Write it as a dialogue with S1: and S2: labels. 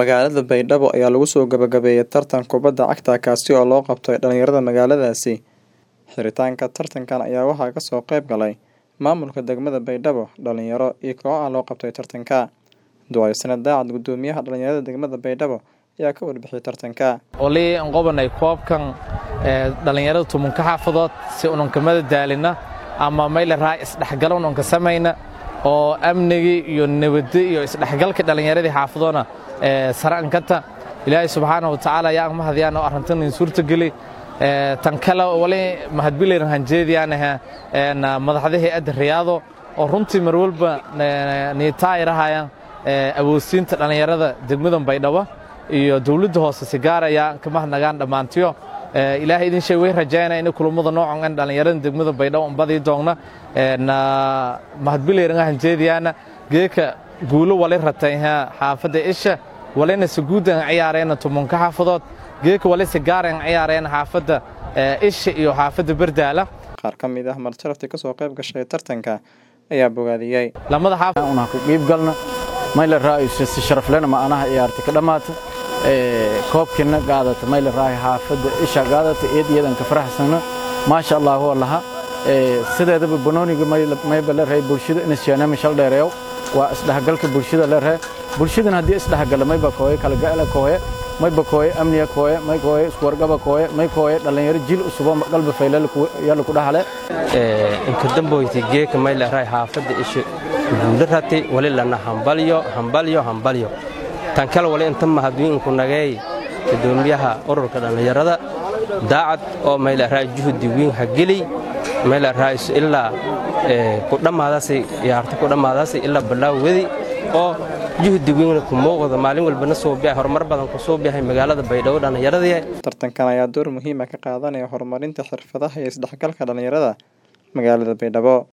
S1: Magaalada Baydhabo ayaa lagu soo gabagabeeyay tartan kubadda cagta kaasi oo loo qabtay dhalinyarada magaaladaasi. Xiritaanka tartankan ayaa waxaa kasoo qayb galay maamulka degmada Baydhabo, dhalinyaro iyo kooxaha loo qabtay tartanka. Ducaysane Daacad Gudoomiyaha dhalinyarada degmada Baydhabo ayaa ka warbixiyay tartanka.
S2: olii aan qobanay koobkan ee dhalinyarada tumunka xaafadood si ununkamada daalina ama mayla raa isdhexgal ununka samayna oo amnigii iyo nabadda iyo isdhexgalka dhalinyaradii xaafadoona ee sare ankata ilaahay subxaana wa tacaala ayaa aan mahadiyaan oo arrintan in suurtageli ee tan kale wali mahadbilayna hanjeediyaanaha een madaxda hay'adda riyaado oo runtii mar walba niitaayirahayaan ee awoodsiinta dhalinyarada degmadan baydhabo iyo dowladda hoose si gaaraya ka mahadnagaan dhammaantiyo ilaahay idin shay way rajaynaa in kulamada noocan an dhalinyarada degmada baydhabo un badii doogna mahadbilayna hanjeediyaana geeka guulo wali ratay xaafadda isha walina saguudan ciyaareen tumunka xaafadood geeka wali si gaareen ciyaareen xaafadda isha iyo xaafadda bardaala
S1: Qaar ka mid ah martaraftii kasoo qayb gashay tartanka ayaa bogaadiyey.
S2: lamada xaafad
S3: una ku qiib galna mayla raayis si sharaf lena ma anaha ciyaarta ka dhamaata ee koobkina qaadata mayla raay xaafada isha qaadata eed iyadan ka faraxsana ma sha Allah wallaha ee sideedaba banooniga mayba la raay bulshada in siyaana mishal dheereeyo waa isdhexgalka bulshada la raay bulshadana haddii isdhexgala mayba kooye kala gaala kooye mayba kooye amniga kooye may kooye iswargaba kooye may kooye dhalinyaro jil usubo qalba faylal yalla ku dhaxale
S4: inka damboyti geeka mayla raay xaafadda isha guula ratay wali lana hambalyo hambalyo hambalyo tan kale wali inta mahadwiinku nageey gudoomiyaha ururka dhallinyarada daacad oo mayla raay juhdi wiin hageli mayla raay ilaa ku dhammaadaasi ciyaarta ku dhammaadaasi ilaa balaawadi oo juhdi wiin ku muuqda maalin walbana soo bihay horumar badan ku soo bihay magaalada baydhabo dhallinyaradii
S1: Tartankan ayaa door muhiim ah ka qaadanaya horumarinta xirfadaha iyo isdhexgalka dhalinyarada magaalada Baydhabo.